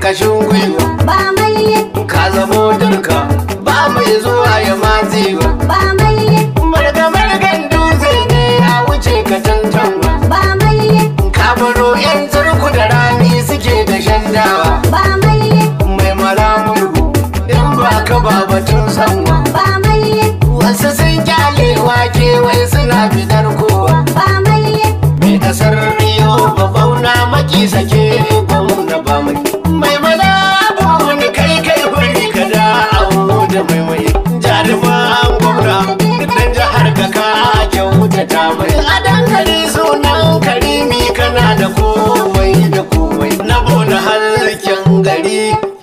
kashin gwiwa ba mai ka zamo dirka ba mai zuwa ya matsi ba ba mai marga margan dutse ne a wuce ka tantama ba mai ka baro yan turku da rani suke da shandawa ba mai mai malamurgu in ba ka ba batun sanwa ba mai wasu sun kyale wake wai suna fitar kowa ba mai mai kasar riyo ba bauna maki sake bauna ba mai mai mana wani kai kai huri ka da awo da mai mai jaruman gwamna dan jihar ka ka kyauta ta mai a dankali sunan karimi kana da komai da komai na bona harken gari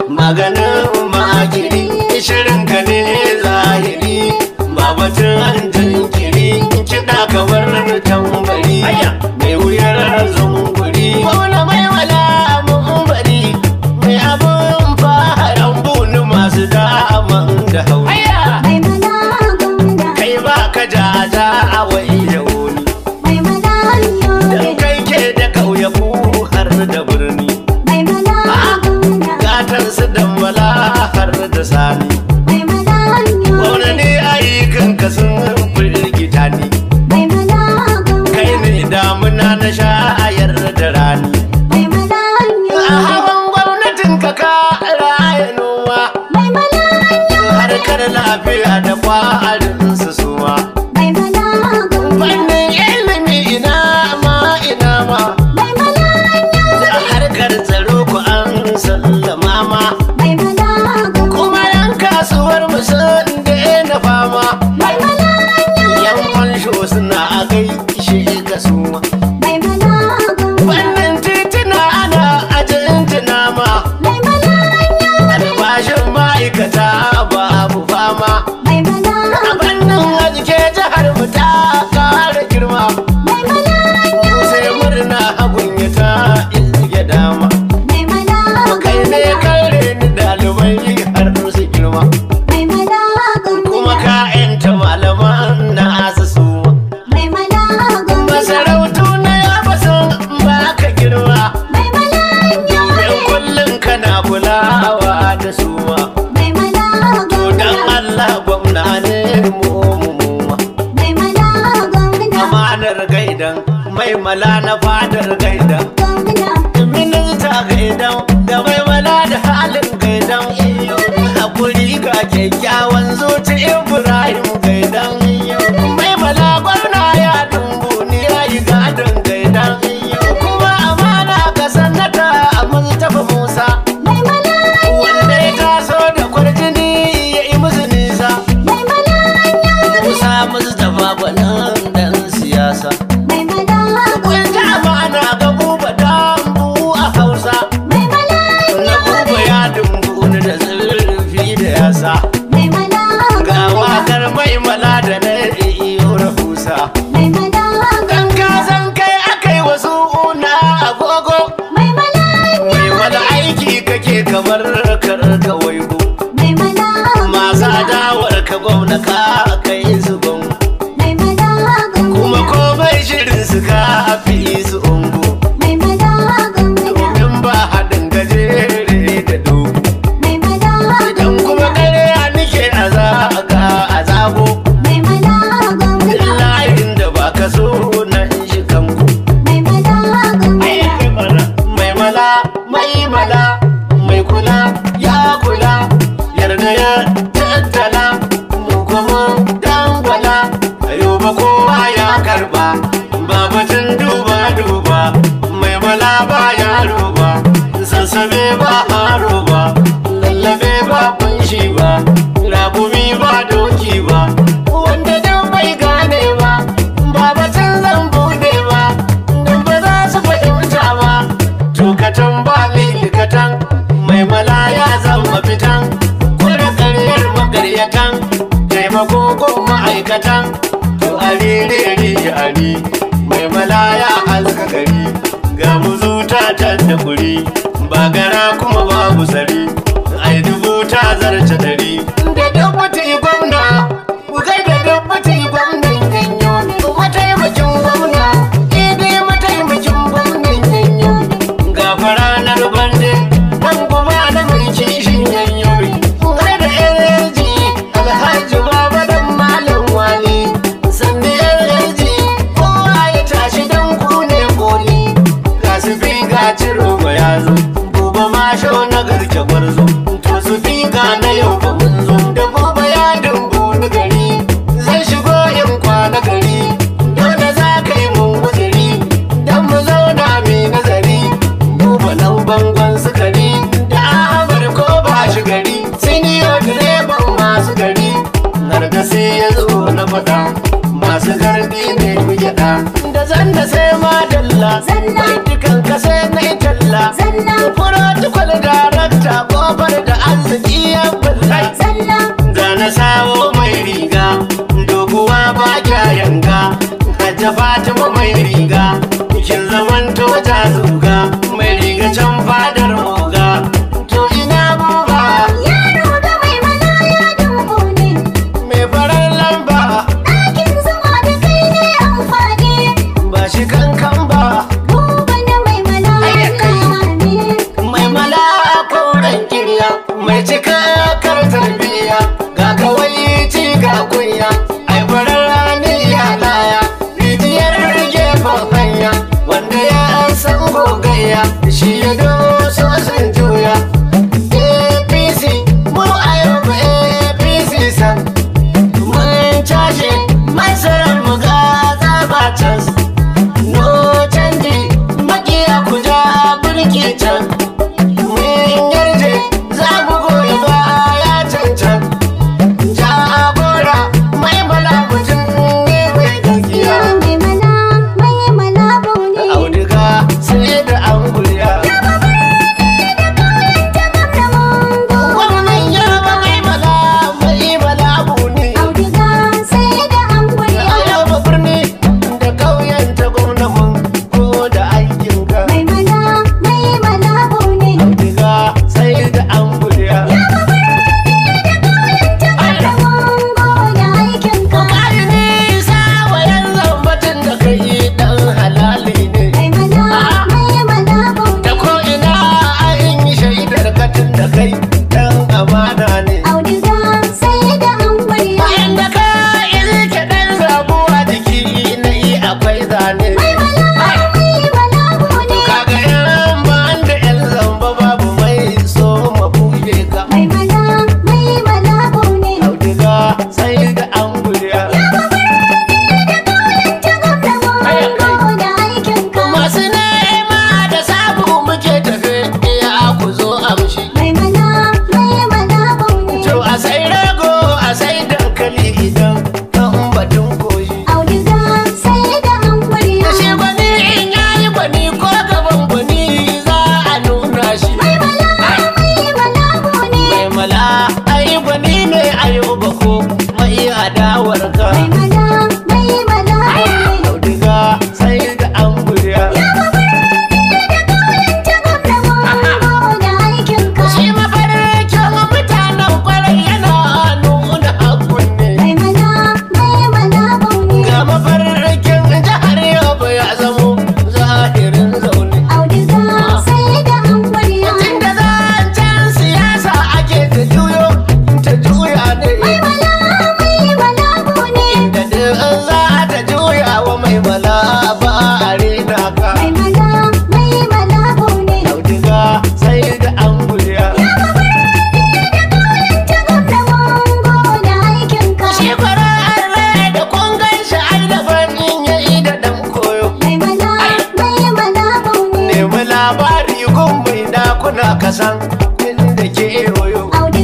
maganin makiri shirin ka ne zahiri ba batun jinkiri kiɗa kamar tambari mai wuyar zunguri wani mai wala mun bari mai abun faharan bunu masu daman da hauri mai mana gwamna kai ba ka jaja a wai da wuni mai mana dan yobe kai ke da ƙauyaku har da birni mai mana gwamna gatan su dambala har da sani mai mana yobe wani ne ayyukan sun firgita ni mai mana gwamna kai ne damuna na shayar da rani mai mana a yobe hawan gwamnatin ka ka raya noma mai mana harkar lafiya da kwarin su suma mai mana gwamna fannin ilimi ina ma ina ma mai mana da harkar tsaro ku an sallama ma mai mana gwamna kuma yan kasuwar mu sun daina fama mai mana yan fansho suna a gaishe ga suma mai mana gwamna wannan tituna ana ajinjina ma mai mana albashin ma'aikata babu fama mai mana a fannin arzike jihar mu ta kara girma mai mana sai murna hagun ya ta ilge dama mai mana kai ne kare ni dalibai har su girma mai mana kuma gwamna ka yanta malaman na su mai mana gwamna masarautu na ya basan ba ka girma mai mana domin kullum kana kulawa da suwa mai mana to dan gwamna Allah gwamna ne mu mu mu ma. mai mana gwamna amanar gaidan mai mala na fadar gaidan gwamna minista gaidan da mai mala da halin gaidan hakuri ga kyakkyawan zuci ibrahim gaidan mai mala gwamna ya dumbu ni ya yi gadon gaidan kuma amana ga sannata a mustapha musa mai mana wanda ya taso da kwarjini ya yi musu nisa mai mana musa mustapha gwanin dan siyasa mai mana Kun ji amana ga buba dambu a Hausa. mai mana Na buba ya dumbu ni da zurfi da yasa. mai mana Ga wakar mai mala da na iyo rahusa. mai mana Dan ka san kai akai wasu una agogo. mai mana Mai wani aiki kake kamar karka waigo. mai mana Masu adawar ka gwamna ka kai su gongo. mai mana Kuma komai shirin su ka fi su ungo. mai mana gwamna Domin ba haɗin gajere da dogo. mai mana Idan kuma ƙarya nike a zaga a zago mai mana gwamna layin da ba ka so na shi kanku mai mana gwamna mai mala mai mala mai kula ya kula yarda ya tattala mu kuma dangwala ayo ba kowa ya karba ba batun duba duba mai mala ba yaro ba sassabe ba haro ba lallabe ba kunshi ba ragumi ba doki ba wanda dan bai gane ba ba batun zan bude ba dan ba za su fahimta ba tukatan ba likatan mai mala ya zama fitan kwada karyar magaryatan taimako ko ma'aikatan to a rere ari mai mala ya halka gari ga muzuta can da kuri ba gara kuma babu sari ai dubu ta zarce dari da dabbata gwamna ku kai da dabbata gwamnan ganyo mataimakin gwamna idai mataimakin gwamnan ganyo ga faranar bande dan kuma faɗa masu gardi ne mu gyaɗa da zan da sai ma dalla Zalla. dukan ka sai na yi talla Zalla. protocol darakta kofar da arziki ya bulla Zalla. da na sawo mai riga doguwa ba kya yanga hajja fatima mai riga kin zaman to ta zuga mai riga can fadar moga to ina buba Yaro ga mai mana ya dubu ne. mai farar lamba Ɗakin zuma da kai ne amfani. ba shi kankan ba Buba na mai mana ya ne. mai mala koren kirya mai cika kar tarbiya ga kawai ci ga kunya ai farar rani ya laya rijiyar gefen hanya wanda ya san gogayya shi ya doso sun juya apc mu a yau ba apc san mun cashe masarar mu ga tsabacin no canji makiya ku ja birki can mun yarje za mu goyi baya cancan jagora mai bala mutum ne mai gaskiya Mai mana mai mana baune. auduga sai da an gulya wannan yarba mai bala mai bala ne Auduga sai da angwani. a yau ba birni da ƙauyen ta gwamna mun ko da aikinka Mai mana mai mana baune. auduga sai da an gulya Kari nisa wa yanzu batun da ka yi ɗan halali ne. Da ko ina a in yi shaidar katin da kai ɗan amana ne. Bayan da ka ilke ɗan zabuwa jiki na yi akwai zane. Kaga yan ban da yan zamba babu mai so ma buge ka. Auduga sai da an guriya. Masu nema da sabu muke tafe iya ku zo amshi. To a sai rago a sai dankali idan kan batun koyi. Da shi gwani in yayi gwani ko gaban gwani za a nuna shi. Mai mala ai gwani ne ayo bako mai adawar ka. Auduga sai da an guriya. Shi mafarkin mutanen kwarai yana nuna hakun ne. Ga mafarkin jihar Yobe ya zamo zahirin zaune. Tun da zancen siyasa ake ta juyo ta juya ne. Da duk za ta juya wa mai mala ba a rena ka. Auduga sai da an guriya. Shi kwarar rai da kun gan shi ai da fannin ya yi da ɗan koyo. Nemi labari gun mai dakuna kasan inda ke yoyo.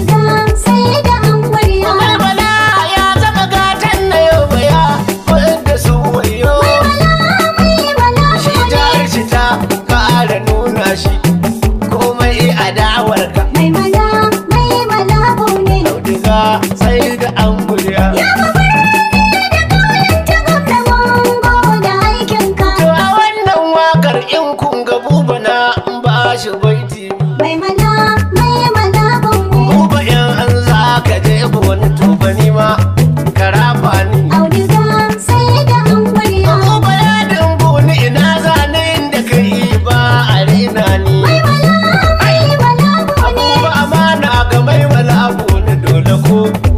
Mai bala ya zama gatan na yau baya wanda su wayo. Shi jihar shi ta ƙara nuna shi komai adawar ka. Auduga sai da an guriya. To a wannan wakar in kun ga buba na ba shi baiti. Mai mana, mai mana baune. Buba in an za ka je wani tubani ma karafa ni. Auduga sai da angwariya. Buba ya dimbu ni ina zane inda ka yi ba a rena ni. Mai mana, mai mana baune. Buba amana ga mai wala abu ni dole ko